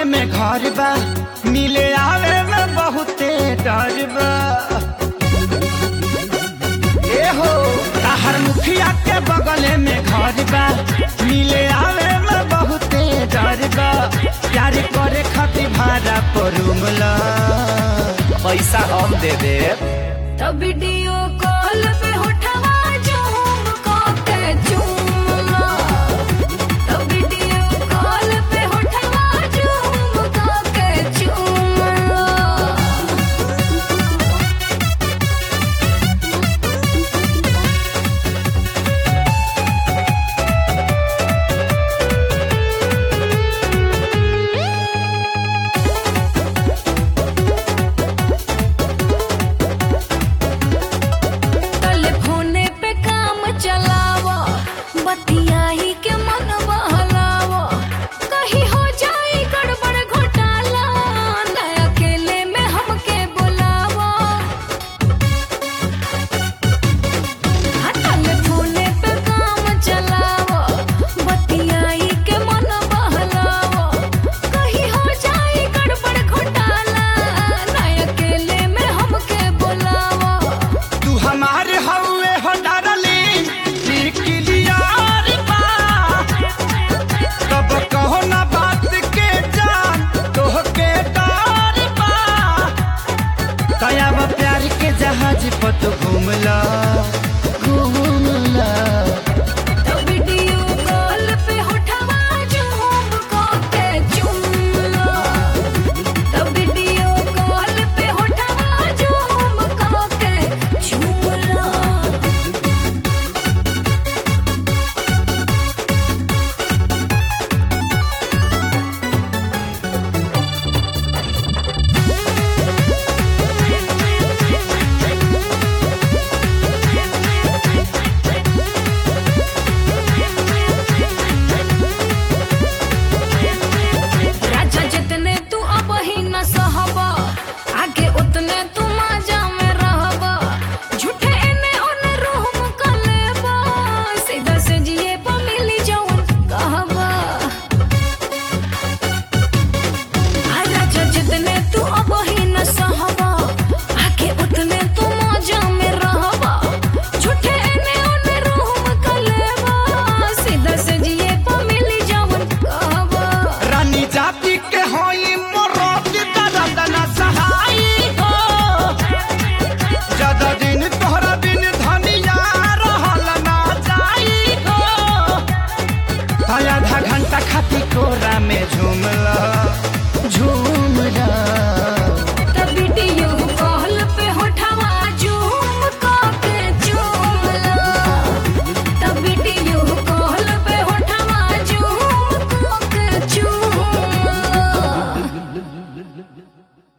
बगले में घर बा मिले आवे में बहुते डर बा ए हो हर मुखिया के बगले में घर बा मिले आवे में बहुते डर बा प्यार करे खातिर भाड़ा पर रूमला पैसा हम दे देब तब वीडियो कॉल पे उठवा झूम को के चूमला तब वीडियो कॉल पे उठवा झूम को के चूमला टेलीफोने पे काम चलावा बतियाही के मन बहलावा कहीं हो जाए गड़बड़ घोटाला न अकेले में हमके बुलावा हाँ, टेलीफोने पे काम चलावा बतियाही के मन बहलावा कहीं हो जाए गड़बड़ घोटाला न अकेले में हमके बुलावा तू हमारे हवे हो डारली क्लियर बा कब कहो ना बात के जान तोह के डर बा दयावा प्यार के जहाज पर तू घूमला घूमला तो वीडियो कॉल पे उठवा झूम को के चुमला तो वीडियो कॉल पे उठवा झूम को के चुमला राजा जितने तू अब ही न सहबा आगे उतने तू माजा में रहबा झूठे एने ओने रूम का लेबा सीधा से जिए पा मिली जवन कहबा आ राजा जितने तू अब ही न सहबा आगे उतने तू माजा में रहबा झूठे एने ओने रूम का लेबा सीधा से जिए पा मिली जवन कहबा रानी जाति के होई मोरोत दर्द न सहाई हो ज्यादा दिन तोहरा बिन धनिया रहल ना जाई हो आधा घंटा खाती कोरा में झूमला झूम